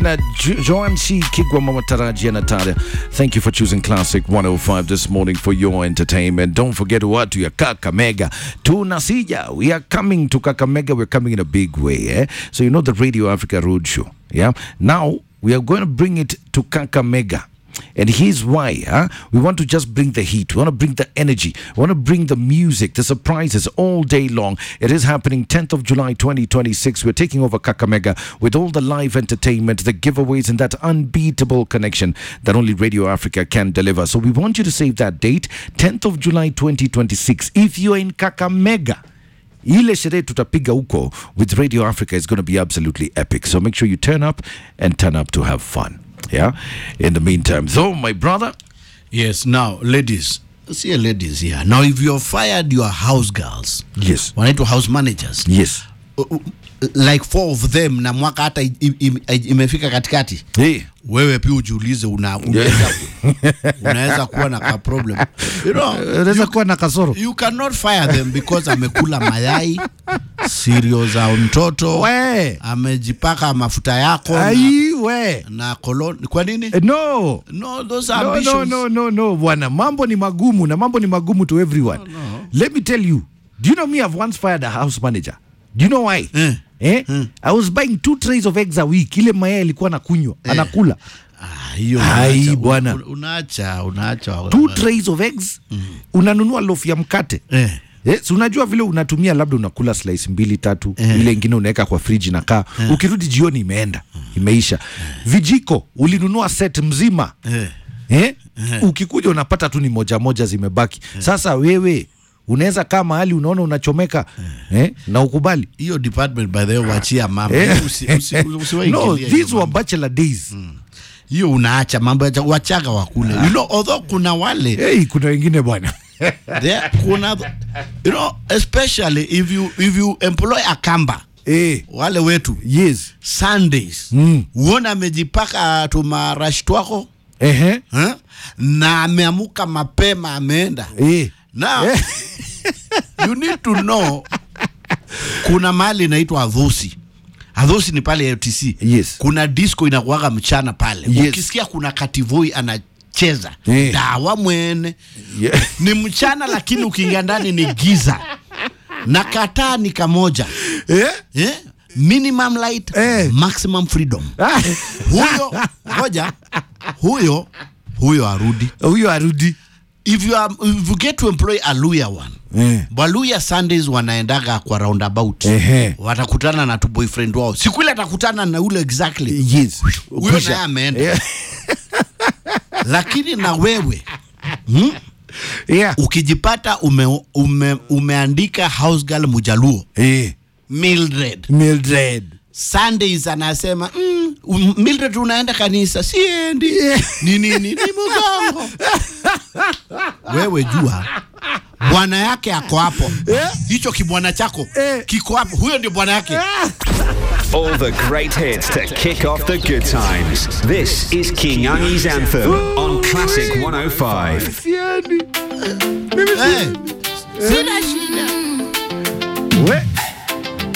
Na Jo- Joanne C. Kigwa Mama Taraji and Natalia, thank you for choosing Classic 105 this morning for your entertainment. Don't forget watu ya Kakamega. Tunasija. We are coming to Kakamega. We're coming in a big way. Eh? So you know the Radio Africa Roadshow. Yeah. Now we are going to bring it to Kakamega. And here's why, huh? We want to just bring the heat. We want to bring the energy. We want to bring the music, the surprises all day long. It is happening 10th of July 2026. We're taking over Kakamega with all the live entertainment, the giveaways, and that unbeatable connection that only Radio Africa can deliver. So we want you to save that date, 10th of July 2026. If you're in Kakamega, ile sherehe tutapiga huko with radio africa is going to be absolutely epic so make sure you turn up and turn up to have fun yeah in the meantime so my brother Yes, now ladies, see ladies here. Now if you have fired your house girls, yes wanaitwa house managers, yes uh, uh, like four of them na mwaka hata i- i- i- imefika katikati, hey wewe pia ujiulize una, unaweza, unaweza kuwa na ka problem. You know, unaweza kuwa na kasoro you cannot fire them because amekula mayai sirio za mtoto we amejipaka mafuta yako na, ai we na koloni. Kwa nini? Eh, no No, those are no, no, ambitions. no, no, no, bwana mambo ni magumu na mambo ni magumu to everyone let me tell you do you know me i've once fired a house manager do you know why Eh. Eh? I was buying two trays of eggs a week ile mayai alikuwa anakunywa anakula Ah, hiyo Ai, unaacha- bwana. un- unaacha unaacha two trays of eggs unanunua loaf ya mkate Eh. Yes, unajua vile unatumia labda unakula slice mbili tatu Eh. ile ingine unaweka kwa friji na kaa ukirudi jioni imeenda imeisha vijiko ulinunua set mzima Eh. eh? ukikuja unapata tu ni moja moja zimebaki sasa wewe unaweza kaa mahali unaona unachomeka eh? na ukubali hiyo department by the way wachia mama Eh. Usi- usi- usiwaingilie no hiyo these were mambo. bachelor days hiyo unaacha mambo ya cha- wachaga wakule you know although kuna wale hey, kuna wengine bwana there kuna you know especially if you if you employ a kamba eh, wale wetu yes sundays Mm. uone amejipaka tumarashi twako Ehe. eh? na ameamuka mapema ameenda Eh. now Eh. you need to know kuna mahali inaitwa adhusi adhusi ni pale utc Yes. kuna disco inakuwaga mchana pale Yes. ukisikia kuna kativoi anacheza Eh. dawa mwene Yeah. ni mchana lakini ukiingia ndani ni giza na kataa ni kamoja Eh? eh? minimum light Eh. maximum freedom Ah. huyo ngoja huyo huyo arudi huyo arudi if you, are, if you get to employ a lawyer one Eh. waluya sundays wanaendaga kwa roundabout Ehe. watakutana na tu boyfriend wao siku ile atakutana na ule exactly yes huyo Kwisha. naye ameenda Yeah. lakini na wewe hmm? Yeah. ukijipata ume, ume, umeandika house girl mujaluo Eh. Mildred Mildred. Sundays anasema mm, um, Mildred unaenda kanisa siendi ni nini ni mgongo wewe jua bwana yake ako hapo hicho kibwana chako Eh. kiko hapo huyo ndio bwana yake All the great hits to kick off the good times. This is King Angi's Anthem on Classic 105. Siendi. eh. sina shida We.